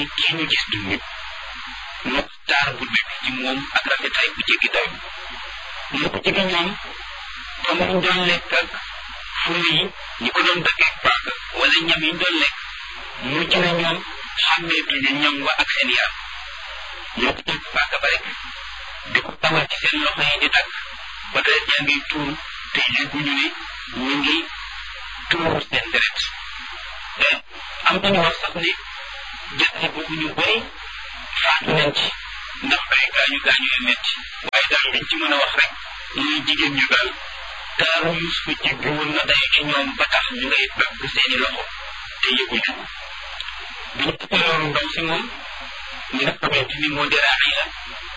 kii ñu gis du nit ndax taar bu nekk ci moom ak rafetaay bu jéggi daw mu ko jege ñoom fa mu doon lekk ak fur yi ñi ko doon dëkkee paaka wala ñam yi doon lekk mujj na ñoom xàmmeetuñu ñam wa ak seen yaram ñoo ko jël paaka ba rek di ko tawal ci seen loxo yi di dagg ba deret yaa ngi tuur te yëguñu ne ñu ngi tuur seen deret am nañu wax sax ne jàtte boobu ñu bëri faatu nañ ci ndax ay gaañu gaañu yu metti waaye daal liñ ci mën a wax rek muy jigéen ñu daal taaru Yuusufa jéggi woon na day ci ñoom ba tax ñu ngay dagg seeni loxo te yëguñu bi ñu ëppee loolu ndaw si moom ñi nga xamante ni moo di Raxiila